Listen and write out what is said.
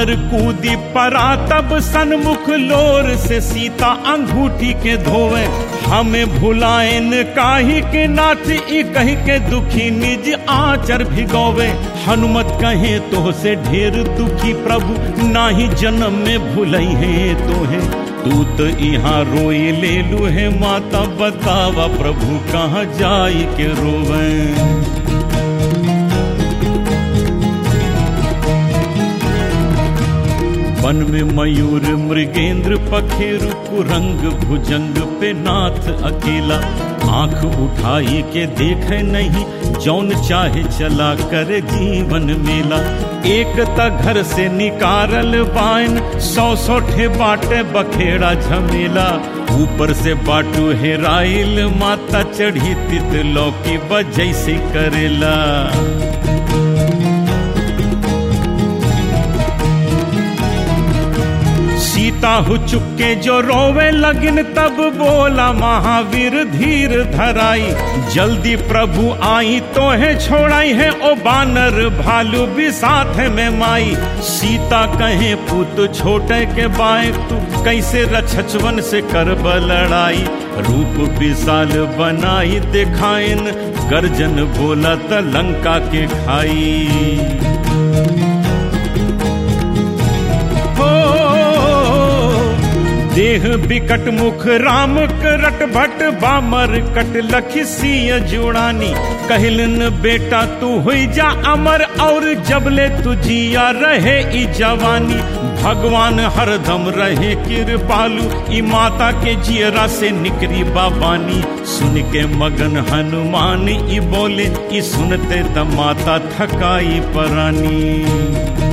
बानर कूदी परा तब सन्मुख लोर से सीता अंगूठी के धोवे हमें भुलाएन काहे के नाथ ई कही के दुखी निज आचर भिगोवे हनुमत कहे तो से ढेर दुखी प्रभु नाही जन्म में भुलई है तोहे तू तो यहाँ रोई ले लू है माता बतावा प्रभु कहाँ जाई के रोवे वन में मयूर मृगेंद्र पखेरु कुरंग भुजंग पे नाथ अकेला आंख उठाई के देखे नहीं जौन चाहे चला कर जीवन मेला एक त घर से निकारल बाइन सौ सौ ठे बाटे बखेड़ा झमेला ऊपर से बाटू हेराइल माता चढ़ी तित लौकी बजैसे करेला सीता हो चुके जो रोवे लगिन तब बोला महावीर धीर धराई जल्दी प्रभु आई तो है छोड़ाई है ओ बानर भालू भी साथ में माई सीता कहे पुत छोटे के बाए तू कैसे रछवन से कर लड़ाई रूप विशाल बनाई दिखाइन गर्जन बोला त लंका के खाई देह बिकट मुख राम करट भट बामर कट लखिसिय जुड़ानी कहलन बेटा तू हुई जा अमर और जबले तुझिया रहे ई जवानी भगवान हरदम रहे कृपालु ई माता के जियरा से निकरी बाबानी सुन के मगन हनुमान ई बोले ई सुनते त माता थकाई परानी